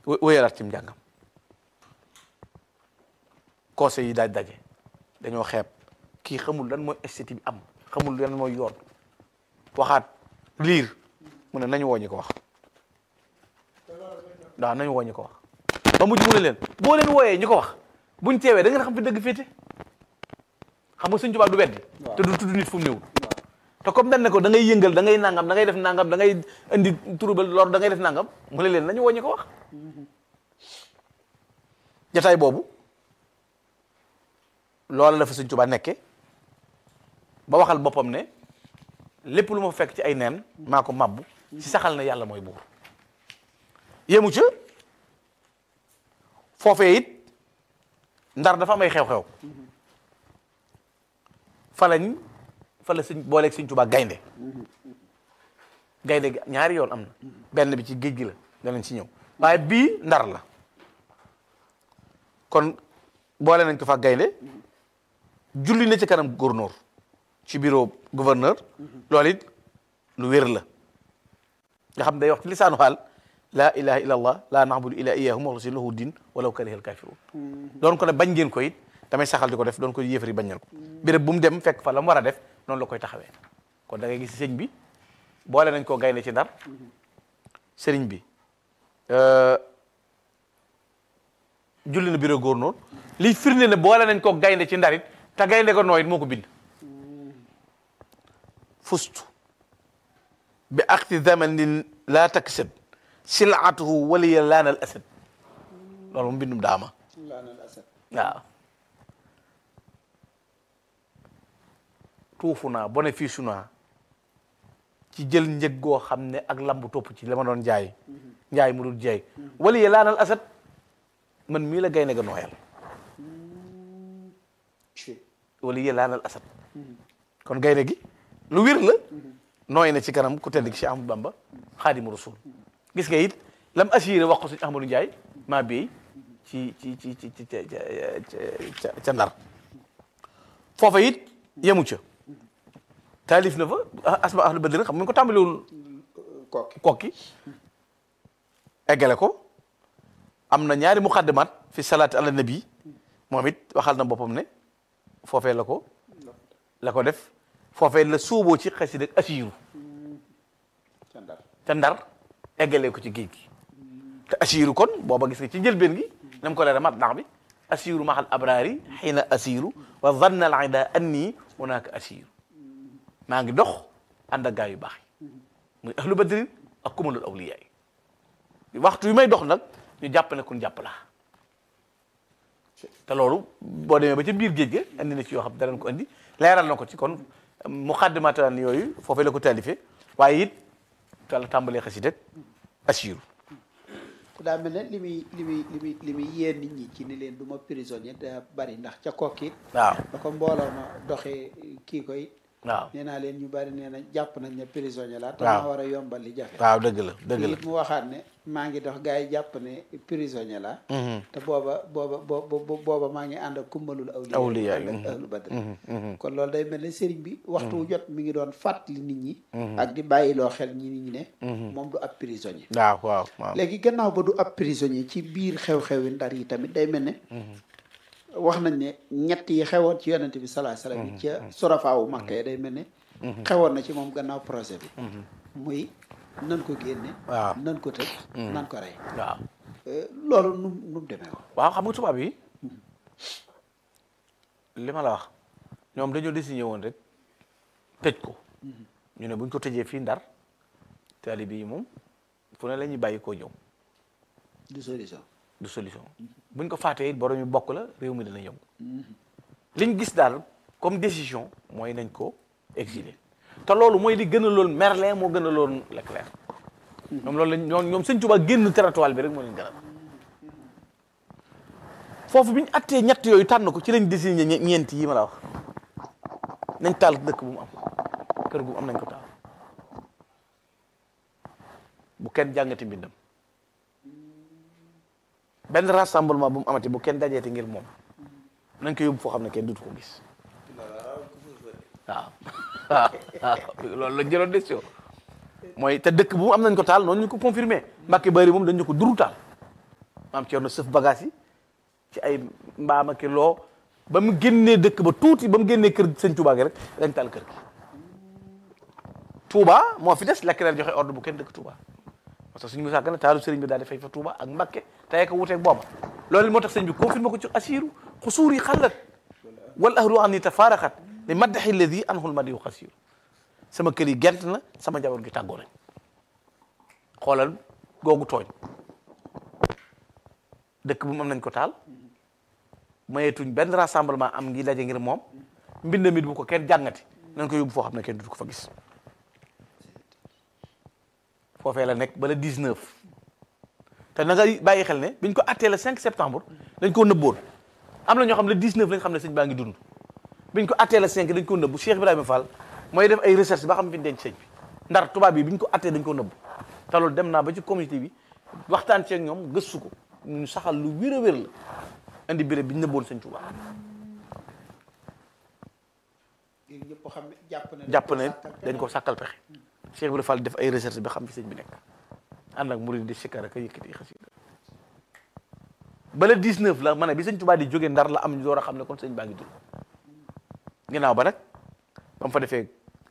wé- wéyalaat ci njàngam conseil yi daaj daje dañoo xeeb kii xamul lan mooy esthétique bi am xamul lan mooy yoon waxaat liir mu ne nañu woo ñi ko wax waaw nañu woo ñi ko wax ba mujj mu ne leen boo leen wooyee ñi ko wax buñ teewee da ngeen xam fi dëgg féete xam nga Sëñ Tuubaa du weddi te du tudd nit fu mu néewul te comme dañ ne ko da ngay yëngal da ngay nangam da ngay def nangam da ngay indi turubal lor da ngay def nangam mu ne leen nañu woo ñi ko wax jataay boobu loola la fa Sëñ Tuubaa nekke ba waxal boppam ne lépp lu ma fekk ci ay neen maa ko mabbu ci saxal na yàlla mooy buur yéemu ca foofee it ndar dafa am ay xew-xew fa lañ fa la sëñ booleeg Sëñ Tuubaa gaynde gaynde gi ñaari yoon am na benn bi ci géej gi la danañ ci ñëw waaye bii ndar la kon boole nañ ko fa gaynde julli na ci kanam gouverneur ci bureau gouverneur loolu it lu wér la nga xam day wax ci lisaanu xaal laa ilaha illa allah laa na'budu illa iyyahu mukhlisin lahu din walaw karihal kafirun doon ko ne bañ ngeen ko it damay saxal di ko def doon ko yéefari bañal ko béréb bu mu dem fekk fa la mu war a def noonu la koy taxawee kon da ngay gis sëñ bi boole nañ koo gaynde ci ndar sëriñ bi julli na bureau gouverneur liy firnde ne boole nañ koo gaynde ci ndar it te gaynde ko nooy it moo ko bind fustu bi akti zamanin laa taksab silaatuhu waliya laanal asad loolu mu bindum daama laanal asad waaw tuufu naa bénéfice naa ci jël njëg goo xam ne ak lambu topp ci la ma doon jaay njaay mu dul jaay waliya laanal asad man mii la gaynde ga nooyal ci waliya laanal asad kon gaynde gi lu wér la nooy na ci kanam ku tedd ki Cheikh Ahmadou Bamba xaadimu rasul gis nga it lam assuré wax ko suñu Ahmadou Ndiaye maa béy ci ci ci ci ci ca ca ndar foofa it yemu ca taalif na fa asma ahlu badrin xam nga ko tàmbaliwul kokki kokki eggale ko am na ñaari muqaddimat fi salaati ala nabi moom it waxal na boppam ne foofee la ko la ko def foofee la suuboo ci xasida ak asiiru ca ndar te ndar eggalee ko ci géej gi te asiiru kon booba gis nga ci njëlbeen gi nam ko leera mat ndax bi asiiru maxal abraari xiina asiiru wa zanna al ida anni hunaka asiiru maa ngi dox ànd ak gaa yu baax yi muy ahlu badrin ak kumalul awliya yi waxtu yu may dox nag ñu jàpp ne kun jàpp laa te loolu boo demee ba ca biir géej ga andi na ci yoo xam danañ ko andi leeral na ko ci kon muqaddimatan yooyu foofee la ko taalifee waaye it tala tàmbalee xasida asiiru te daa mel ne li muy li muy li muy li muy yee nit ñi ci ni leen du ma prisonnier da bari ndax ca kokki waaw da ko mbooloo ma doxee kii koy waaw nee naa leen ñu bari nee na jàpp nañ ne prisonnier la te waaw. maa war a yombal li jafe waaw dëgg la dëgg la it mu waxaat ne maa ngi dox gars yi jàpp ne prisonnier la te booba booba booba booba maa ngi ànd ak kumbalul awliya Awliya, ànd ak ahlu badr kon loolu day mel ne sëriñ bi waxtu wu jot mi ngi doon fàttali nit ñi ak di bàyyiloo xel ñi nit ñi ne moom du ab prisonnier waaw waaw waaw léegi gannaaw ba du ab prisonnier ci biir xew-xewi ndar yi tamit day mel ne wax nañ ne ñett yi xewoon ci yonente bi salaa salaam yi ca sorafaawu makka yi day mel ne xewoon na ci moom gannaaw projet bi muy nan ko génne waaw. nan ko tëj nan ko rey waaw Euh, loolu nu mu nu mu demee woon waaw xam nga tubaab yi li ma la wax ñoom dañoo désigné woon rek tëj ko ñu ne buñ ko tëjee fii ndar taalibe yi moom fu ne la ñuy bàyyi koo ñëw du solution du solution buñ ko faatee it borom yu bokk la réew mi dana yëngu liñ gis daal comme décision mooy nañ ko exiler te loolu mooy li gën a loon Merlin moo gën a loon Leclerc ñoom loolu lañ ñoom ñoom sëñ Tuubaa génn territoire bi rek moo leen gënal foofu bi ñu attee ñett yooyu tànn ko ci lañ désigné ñe- ñeent yi ma la wax nañ taal dëkk bu mu am kër gu mu am nañ ko taal bu kenn jàngati mbindam benn rassemblement bu mu amati bu kenn dajeeti ngir moom nañ ko yóbbu foo xam ne kenn dutu ko gis waaw waaw waaw loolu lañ jëloon décision mooy te dëkk bu mu am nañ ko taal noonu ñu ko confirmé Mbàkke Bari moom dañ ñu ko duru taal maam Thierno sëf bagage yi ci ay mbaama ki loo ba mu génnee dëkk ba tuuti ba mu génnee kër sëñ Touba gi rek dañ taal kër gi Touba moo fi des lakk joxe ordre bu kenn dëkk Touba parce que suñu musaa gën a taalu sëriñ bi daal di fay fa Touba ak Mbakke tey ko wuteeg booba loolu moo tax sëñ bi confirmé ko ci asiru xusuur yi xallat wal ahlu an ni tafaaraxat li maddaxi alladi anhul madiyu xasiru sama kër yi gent na sama njaboot gi tàggoo nañ xoolal googu tooñ dëkk bu mu am nañ ko taal mayetuñ benn rassemblement am ngi daje ngir moom mbind mi bu ko kenn jàngati nañ ko yóbbu foo xam ne kenn du ko fa gis foofee la nekk ba le 19 te na nga bàyyi xel ne biñ ko attee le 5 septembre dañ koo nëbboon am na ñoo xam le 19 lañ xam ne sëñ baa ngi dund biñ ko attee le 5 dañ koo nëbbu Cheikh Ibrahima Fall mooy def ay recherche ba xam fi ñu denc sëñ bi ndar tubaab bi biñ ko attee dañ koo nëbbu te loolu dem naa ba ci communauté bi waxtaan ceeg ñoom gëstu ko ñu saxal lu wér a wér la indi béréb bi ñu nëbboon sëñ Tuubaa ñëpp xam ne jàpp ne jàpp ne dañ ko sàkkal pexe Cheikh Ibrahima Fall def ay recherche ba xam fi sëñ bi nekk ànd ak murid di sikkar ak yëkkati xasida ba le 19 la ma ne bi sëñ Tuubaa di jógee ndar la am ñu door a xam ne kon sëñ baa ngi dund ginnaaw ba nag ba mu fa defee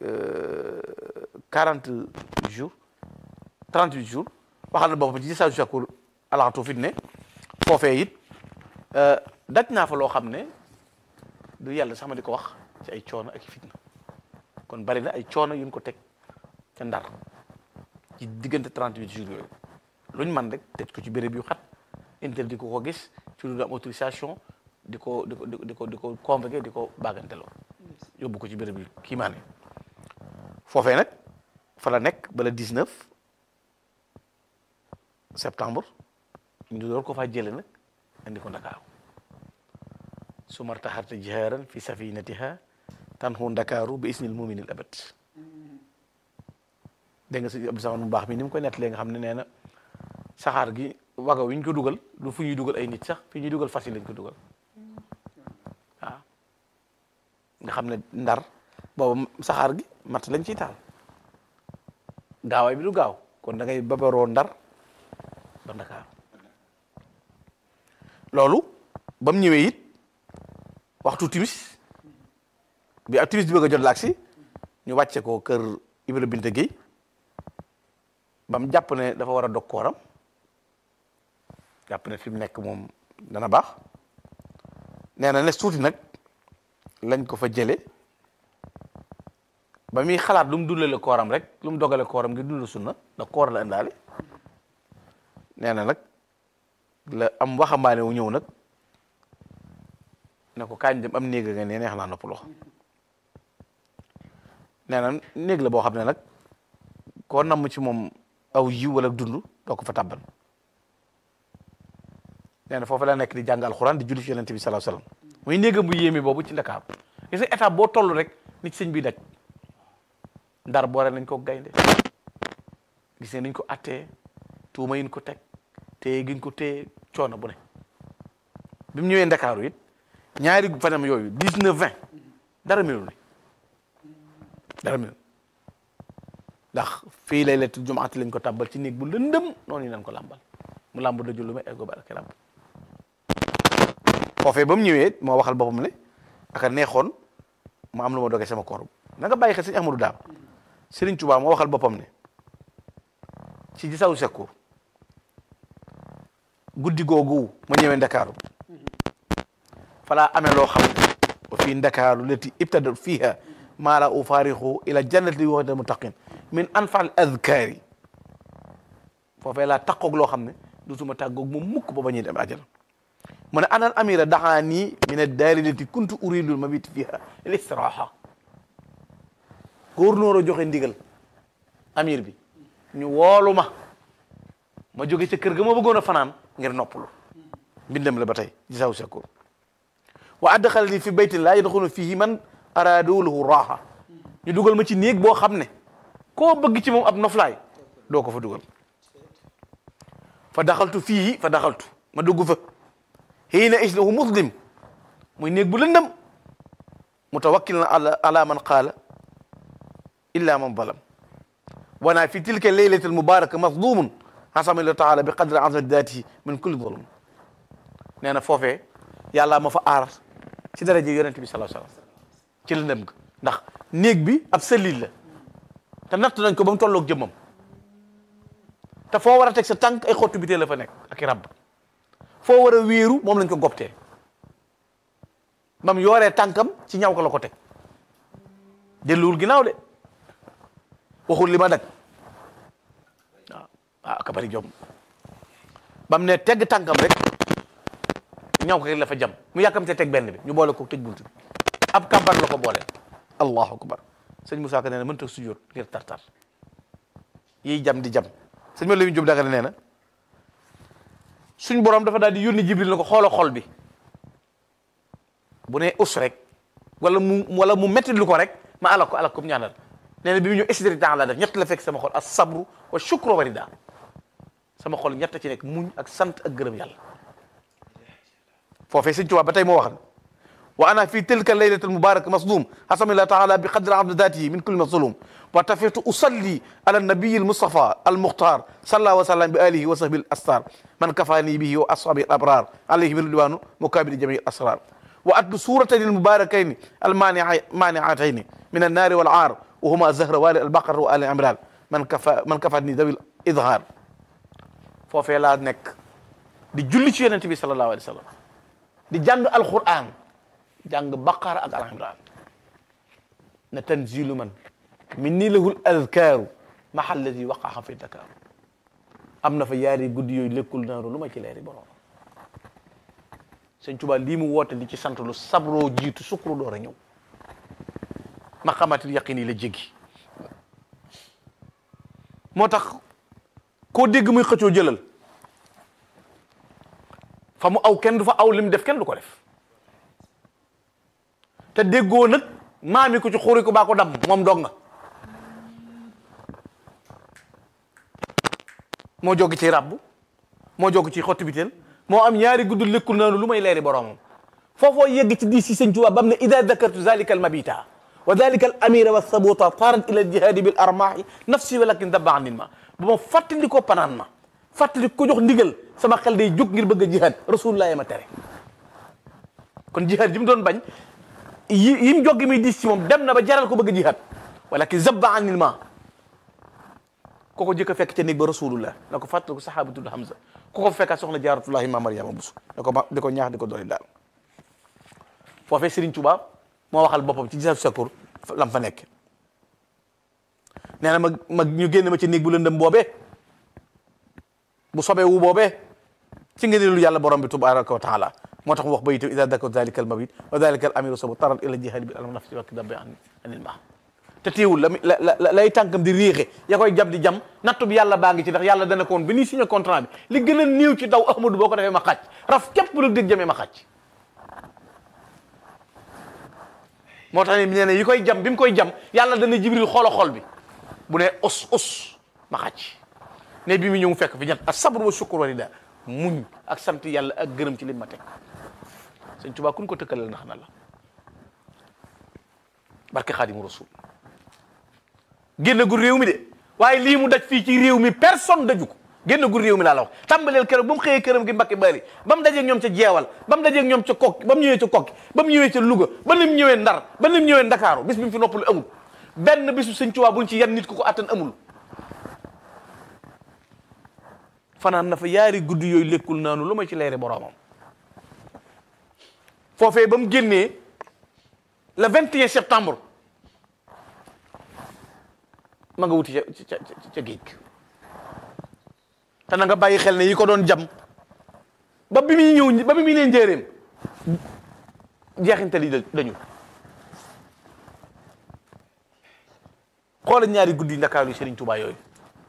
40 jours 38 jours waxal na boppam ci sa sakur alaxatu fit ne foofee it daj naa fa loo xam ne du yàlla sax ma di ko wax ci ay coono ak fitna kon bari na ay coono yuñ ko teg ca ndar ci diggante 38 jours yooyu luñ man rek teg ko ci béréb yu xat interdit ko ko gis ci lu am autorisation di ko di ko di ko di ko convoqué di ko baaganteloo yóbbu ko ci béréb yu kii maa ne foofee nag fa la nekk ba le 19 septembre ñu door ko faa jële nag indi ko Ndakaaru su martaxarta jihaaran fi safinatiha tanhu Ndakaaru bi isnil muminil abad dégg nga si Abdou Samad mu baax mi ni mu koy nettalee nga xam ne nee na saxaar gi waga wi ñu ko dugal du fu ñuy dugal ay nit sax fi ñuy dugal fas yi lañ ko dugal waaw nga xam ne ndar boobu saxaar gi mat lañ ciy taal gaawaay bi du gaaw kon da ngay babaroo ndar ba Ndakaaru loolu ba mu ñëwee it waxtu timis bi ak timis bi bëgg a jot laag si ñu wàcce ko kër Ibra Binte Guèye ba mu jàpp ne dafa war a dog kooram jàpp ne fi mu nekk moom dana baax nee na ne tuuti nag lañ ko fa jële ba muy xalaat lu mu dundale kooram rek lu mu dogale kooram ngir dund sunna da koor la indaale nee na nag la am waxambaane wu ñëw nag ne ko kaañ dem am néeg nga ne neex naa noppaloo nee na néeg la boo xam ne nag koo namm ci moom aw yiw wala dund doo ko fa tàbbal nee na foofu la nekk di jàng alxuraan di julli ci yonente bi salaa salaam muy néegam bu yéeme boobu ci Ndakaar gis nga étape boo toll rek nit sëñ bi daj ndar boore nañ ko gaynde gis ne nañ ko attee tuuma yin ko teg téye giñ ko téye coono bu ne bi mu ñëwee Ndakaaru it ñaari fanam yooyu dix neuf vingt dara melul ni dara melul ndax fii lay lettu jumaati lañ ko tàbbal ci néeg bu lëndëm noonu lañ ko làmbal mu làmb daju lu ma eggo barke làmb foofee ba mu ñëwee moo waxal boppam ne aka neexoon mu am lu ma dogee sama koor na nga bàyyi xel sëñ Ahmadou Daam Sëriñ Tuubaa moo waxal boppam ne ci gi saw sekku guddi googu ma ñëwee Ndakaaru falaa amee loo xam wa fii Ndakaaru lati ibtada fiha maa la ufaarixu ila jannati waxda muttaqin min anfal adkaari foofee laa taqoog loo xam ne dutuma tàggoog moom mukk ba ba ñuy dem àjjana mu ne anal amira daxaani min addaari lati kuntu uridul mabit fiha listiraha góor a joxe ndigal amir bi ñu woolu ma ma jóge ca kër ga ma bëggoon a fanaan ngir noppalu mbindam la ba tey gisaw sakoor wa adxala li fi baytin laa yadxulu fihi man araadu lahu raaxa ñu dugal ma ci néeg boo xam ne koo bëgg ci moom ab noflaay doo ko fa dugal fa daxaltu fii fa daxaltu ma dugg fa xiina isnahu muslim muy néeg bu lëndëm mutawakkil na ala ala man qaala illa man zalam wana fi tilka leylati almubaraka mazlumun xasama illah taala bi qadri azmati datihi min kulli zulum nee na foofee yàlla ma fa aar ci daraja yonent bi sallallahu alayhi wasallam ci lëndëm ga ndax néeg bi ab cellule la te natt nañ ko ba mu tolloog jëmmam te foo war a teg sa tànk ay xottu bitee la fa nekk ak i rab foo war a wéeru moom lañ ko goptee bam yooree tànkam ci ñaw ko la ko teg delluwul ginnaaw de waxul li ma dag waaw waaw ka bari jom bam ne tegg tànkam rek ñaw ko rek la fa jam mu yàkkamte teg benn bi ñu boole ko tëj bunt bi ab kàmbar la ko boole allahu akbar sëñ Moussa Ka nee na mënta sujjóot ngir tartar yiy jam di jam sëñ ma la ñu jóg daga nee na suñ borom dafa daal di yónni jibril na ko xoola xol bi bu ne us rek wala mu wala mu metti lu ko rek ma alak ko alak ko mu ñaanal nee na bi mu ñëw istidri temps la def ñett la fekk sama xol as sabru wa shukru wa rida sama xol ñett ci nekk muñ ak sant ak gërëm yàlla foofee sëñ Tuubaa ba tey moo wax wa ana fi tilka laylati almubaraka masdum hasamillah taala bi qadri abdi datihi min kulli mazlum wa tafitu usalli ala nabiyi almustafa almukhtar salla wa sallam bi alihi wa sahbi alastar man kafani bihi wa ashabi alabrar alayhi min ridwanu mukabiri jami alasrar wa atlu suratayn almubarakayn almaniatayn min annari walar wa huma zahrawani albaqara wa ali imran man kafa man kafani dawi idhar foofee laa nekk di julli ci yonente bi sallallahu alayhi wa sallam di jàng alquran jàng baqara ak al imran na tanzilu man min nii lahul azkaaru mahal ladi waqaxa fi dakar am na fa yaari guddi yooyu lekkul naaru lu ma ci leeri borom sëñ Tuubaa lii mu woote li ci sant lu sabroo jiitu sukru door a ñëw maqamatil yaqin yi la jéggi moo tax koo dégg muy xëccoo jëlal fa mu aw kenn du fa aw li mu def kenn du ko def te déggoo nag maami ko ci xuri ko baa ko dam moom dog nga moo joggi ci rabbu moo joggi ci xotti biteel moo am ñaari gudd lekkul naanu lu may leeri boromam foofoo yegg ci di si sëñ Tuubaa bam ne ida dakartu zalika al mabita wa dalika al amira wa sabuta tarat ila al jihadi bil armahi nafsi walakin dabba anin ma bu ma fàttali ko panaan ma fàttali ko jox ndigal sama xel day jóg ngir bëgg a jihad rasulullah ma tere kon jihad ji mu doon bañ yi yi mu joggi muy diis ci moom dem na ba jaral ko bëgg a jihad walakin zabba anil ma ko ko jëkk a fekk ca néeg ba rasulullah na ko fàttali ko sahabatul hamza ku ko fekkaat soxna jaaratullahi ma mariama busu da ko ma di ko ñaax di ko dooli daal foofee Serigne Touba moo waxal boppam ci gisab sakur lam fa nekk nee na ma ma ñu génn ma ci néeg bu lëndëm boobee bu sobee wu boobee ci ngëneelu yàlla borom bi tabaraka wa taala moo tax mu wax ba itam ida dakar dalika al mabit wa dalika al amiru sabu taral ila jihadi bi alam nafsi wa kidab bi anil ma te teewul la la lay tànkam di réexe ya koy jam di jam nattu bi yàlla baa ngi ci ndax yàlla dana ko woon bi ñuy signé contrat bi li gën a néew ci daw ahmadou boo ko defee ma xàcc raf képp lu dégg jamee ma xàcc moo tax ne nee na yi koy jam bi mu koy jam yàlla dana jibril xoola xol bi bu ne us us ma xàcc ne bi mu ñëw fekk fi ñett ak sabr wa shukr wa rida muñ ak sant yàlla ak gërëm ci lim ma teg sëñ Tuubaa kun ko tëkkalal ndax na la barke xaadimu rasul génn gu réew mi de waaye lii mu daj fii ci réew mi personne daju ko génn gu réew mi laa la wax tàmbaleel keroog ba mu xëyee këram gi Mbàkke Bari ba mu dajeeg ñoom ca jeewal ba mu dajeeg ñoom ca kokki ba mu ñëwee ca kokki ba mu ñëwee ca Louga ba ni mu ñëwee Ndar ba ni mu ñëwee Ndakaaru bis bi mu fi noppalu amul benn bisu sëñ Tuubaa buñ ci yan nit ku ko attan amul fanaan na fa yaari guddi yooyu lekkul naanu lu ma ci leere boroomam foofee ba mu génnee le 21 septembre ma nga wuti ca ca ca géej te na nga bàyyi xel ne yi ko doon jam ba bi muy ñëw ba bi muy leen njéeréem jeexintal yi dañu xoola ñaari guddi ndakaaru yi Serigne Touba yooyu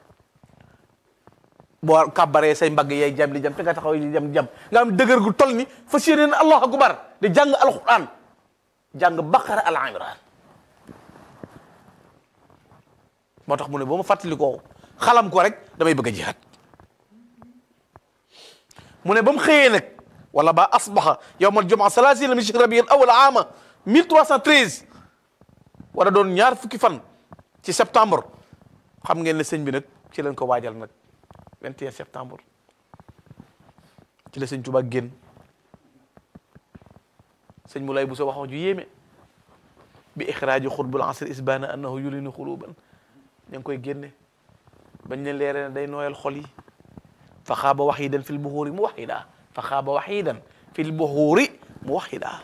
boo kàbbaree say mbagg yay jam di jam te nga taxaw di jam jam nga am dëgër gu toll ni fas yéeneen allahu akbar di jàng alquran jàng baqara al imran moo tax mu ne boo ma fàttali ko xalam ko rek damay bëgg a jihaad mu ne ba mu xëyee nag wala ba asbaxa yowma aljumaa salaasina min shahri rabiul awwal aama 1313 war a doon ñaar fukki fan ci septembre xam ngeen ne sëñ bi nag ci leen ko waajal nag 21 septembre ci la sëñ Tuubaa génn sëñ mu lay bu sa wax ju yéeme bi ixraaji xutbul asr isbaana annahu yulinu xuluban ña ngi koy génne bañ ne leere ne day nooyal xol yi fa xaaba waxidan fil buxuuri mu waxida fa xaaba waxidan fil buxuuri mu waxida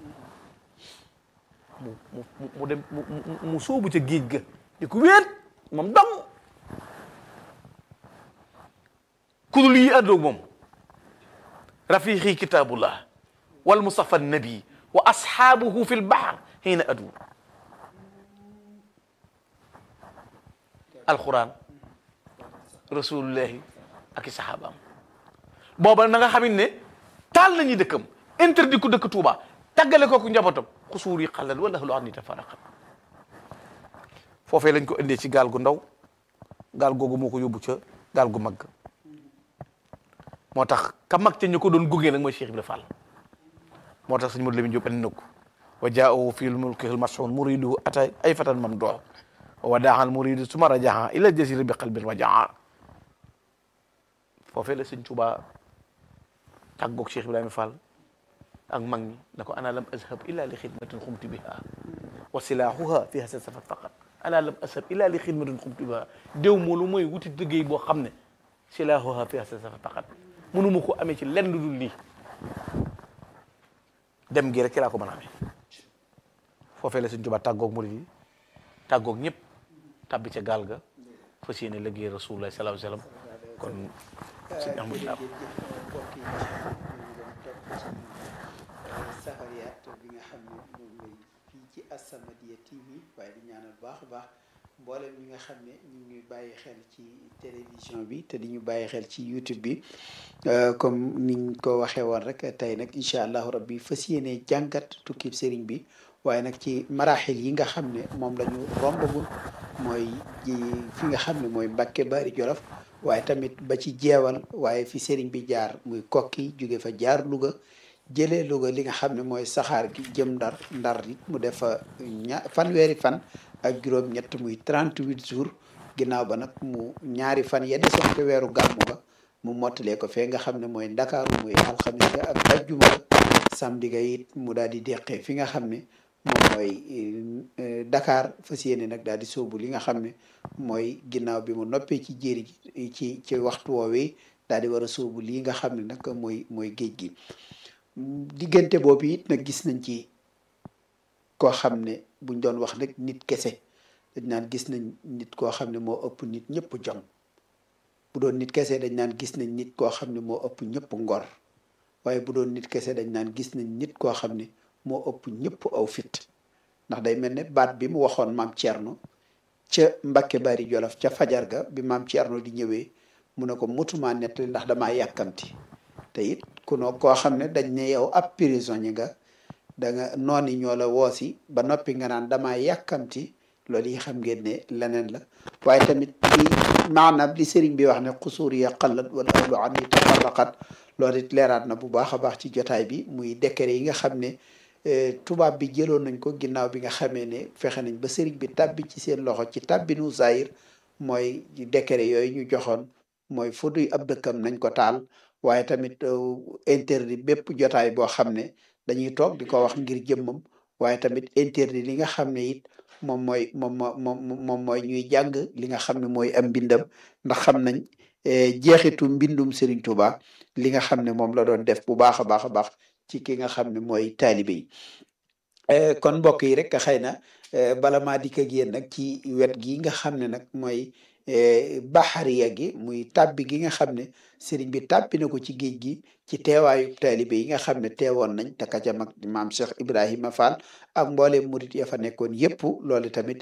mu mu mu dem mu mu sóobu ca géej ga di ko wéet moom dong kudul yi àndoog moom rafiqi kitabullah wal mustafa nabi wa asxaabuhu fi lbaxar xiina adu alquran rasulullahi ak i saxaabaam booba na nga xamit ne taal nañu dëkkam interdit ku dëkk Tuuba tàggale kooku njabootam xusuur yi xalal wala lu an ni tafaraqat foofee lañ ko indee ci gaal gu ndaw gaal googu moo ko yóbbu ca gaal gu mag moo tax ka mag ca ñu ko doon gunge nag mooy Cheikh Ibra Fall moo tax sëñ Modou Lamine Diop andi na ko wa jaahu fi lmulki lmasxun muriduhu ata ay fatan mamdoo wa daaxal muridu suma rajaha ila jasira bi qalbin wajaa foofee la sëñ Tuuba tàggoog Cheikh Ibrahima Fall ak mag ñi na ko ana lam azhab illa li xidmatin xumti biha wa silaahuha fi hasa safat faqat ana lam azhab illa li xidmatin xumti biha déw moo lu mooy wuti liggéey boo xam ne silaahuha fi hasa safat faqat mënuma ko amee ci lenn lu dul lii dem gi rek ci laa ko mën a amee foofee la sëñ Tuuba tàggoog murid yi tàggoog ñëpp tabbi ca gaal ga fas yéene liggéey rasulullah sallallahu alayhi wasallam kon sëñ Ahmadu Daam safariyaat bi nga xam ne moom lay fii ci As-Samadiyya TV waaye di ñaanal baax a baax mboolem ñi nga xam ne ñu ngi bàyyi xel ci télévision bi te di ñu bàyyi xel ci YouTube bi comme niñ ko waxee woon rek tey nag incha allahu rabbi fas yéene jàngat tukkib sëriñ bi waaye nag ci maraaxil yi nga xam ne moom la ñu rombagul mooy ji fi nga xam ne mooy Mbàkke Bari Jolof waaye tamit ba ci jeewal waaye fi sëriñ bi jaar muy kokki jóge fa jaar Louga jëlee Louga li nga xam ne mooy saxaar gi jëm ndar ndar it mu def fa ña fanweeri fan ak juróom-ñett muy 38 jours ginnaaw ba nag mu ñaari fan ya desoon te weeru gàmmu ga mu mottalee ko fee nga xam ne mooy ndakaaru muy alxamis ga ak ajjuma ga samedi ga it mu daal di deqee fi nga xam ne moom mooy Dakar fas yéene nag daal di sóobu li nga xam ne mooy ginnaaw bi mu noppee ci jéeri ji ci ci waxtu woowee daal di war a sóobu lii nga xam ne nag mooy mooy géej gi diggante boobu it nag gis nañ ci koo xam ne buñ doon wax rek nit kese dañ naan gis nañ nit koo xam ne moo ëpp nit ñëpp jom bu doon nit kese dañ naan gis nañ nit koo xam ne moo ëpp ñëpp ngor waaye bu doon nit kese dañ naan gis nañ nit koo xam ne moo ëpp ñëpp aw fit ndax day mel ne baat bi mu waxoon maam Thierno ca Mbàkke Bari Jolof ca fajar ga bi maam Thierno di ñëwee mu ne ko mutuma nettali ndax damaa yàkkamti te it ku no koo xam ne dañ ne yow ab prisonnier nga da nga nooni ñoo la woosi ba noppi nga naan damaa yàkkamti loolu yi xam ngeen ne leneen la waaye tamit li maanaam li sëriñ bi wax ne xusuur ya qallat wala ahlu an yi tafarraqat loolu it leeraat na bu baax a baax ci jotaay bi muy décret yi nga xam ne tubaab bi jëloon nañ ko ginnaaw bi nga xamee ne fexe nañ ba sëriñ bi tàbbi ci seen loxo ci tàbbinu zahir mooy décret yooyu ñu joxoon mooy fu duy ab dëkkam nañ ko taal waaye tamit interdit bépp jotaay boo xam ne dañuy toog di ko wax ngir jëmmam waaye tamit interdit li nga xam ne it moom mooy moom moom moom mooy ñuy jàng li nga xam ne mooy am mbindam ndax xam nañ jeexitu mbindum Serigne Touba li nga xam ne moom la doon def bu baax a baax a baax ci ki nga xam ne mooy taalibe yi kon mbokk yi rek xëy na bala maa dikk ak yéen nag ci wet gi nga xam ne nag mooy baxariya gi muy tàbbi gi nga xam ne sëriñ bi tàbbi na ko ci géej gi ci teewaayu taalibe yi nga xam ne teewoon nañ te ka ca mag maam Cheikh Ibrahima Fall ak mboolem murit ya fa nekkoon yépp loolu tamit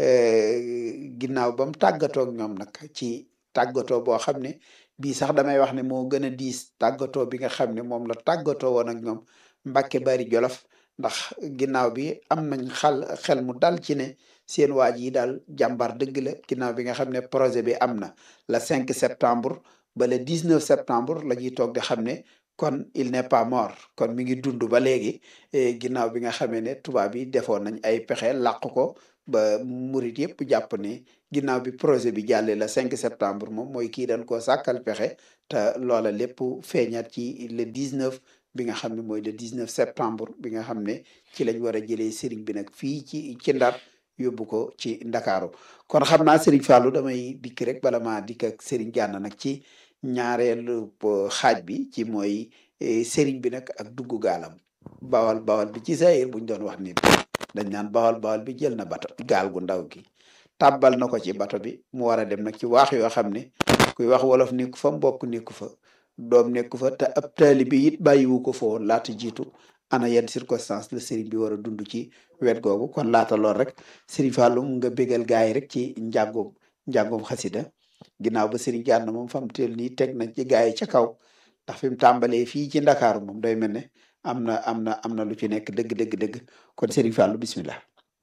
ginnaaw ba mu tàggatoo ak ñoom nag ci tàggatoo boo xam ne bii sax damay wax ne moo gën a diis tàggatoo bi nga xam ne moom la tàggatoo woon ak ñoom Mbàkke Bari Jolof ndax ginnaaw bi am nañ xal xel mu dal ci ne seen waaj yi daal jàmbar dëgg la ginnaaw bi nga xam ne projet bi am na le 5 septembre ba le 19 septembre la ñuy toog di xam ne kon il n'est pas mort kon mi ngi dund ba léegi ginnaaw bi nga xamee ne tubaab yi defoon nañ ay pexe làq ko ba murit yëpp jàpp ne ginnaaw bi projet bi jàllee le 5 septembre moom mooy kii dañ koo sàkkal pexe te loola lépp feeñaat ci le 19 bi nga xam ne mooy le 19 septembre bi nga xam ne ci lañ war a jëlee sëriñ bi nag fii ci ci ndar yóbbu ko ci ndakaaru kon xam naa sëriñ Fallou damay dikk rek bala maa dikk ak sëriñ Gana nag ci ñaareelu xaaj bi ci mooy sëriñ bi nag ak dugg gaalam bawal bawal bi ci sayir buñ doon wax nit dañ naan bawal bawal bi jël na bato gaal gu ndaw gi tàbbal na ko ci bato bi mu war a dem nag ci waax yoo xam ne kuy wax wolof nekku fa mbokk nekku fa doom nekku fa te ab taalibi it bàyyiwu ko fa woon laata jiitu ana yenn circonstance la sëriñ bi war a dund ci wet googu kon laata lool rek sëriñ Fallou nga bégal gaay rek ci njàngum njàngum xasida ginnaaw ba sëriñ Gana moom fam teel nii teg nañ ci gaay yi ca kaw ndax fi mu tàmbalee fii ci ndakaaru moom day mel ne am na am na am na lu ci nekk dëgg dëgg dëgg kon sëriñ Fallou bismillah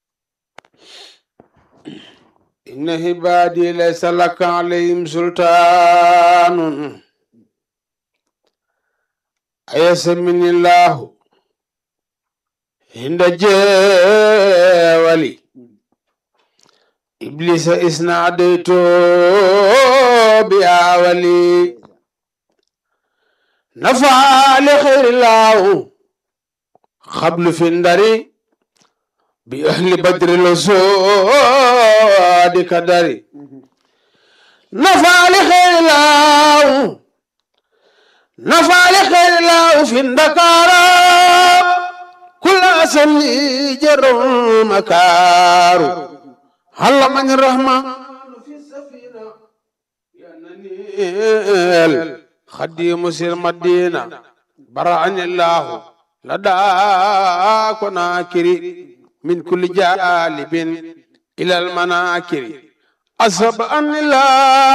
inna hibaadi laysa laka alayhim sultaanun ayasaminillahu hinda jeewali iblisa isnaadayto bi awali nafaali xeyrillahu xablu fi ndari bi ahli badri lo soodi kadari nafaali xeyrillahu nafaali xeyrillahu fi ndakara kula sali jarum makaru halla man rahman fi safina yananil khadimu sir madina bara'ani allah lada konakiri من كل جالب إلى المناكر أصب أن الله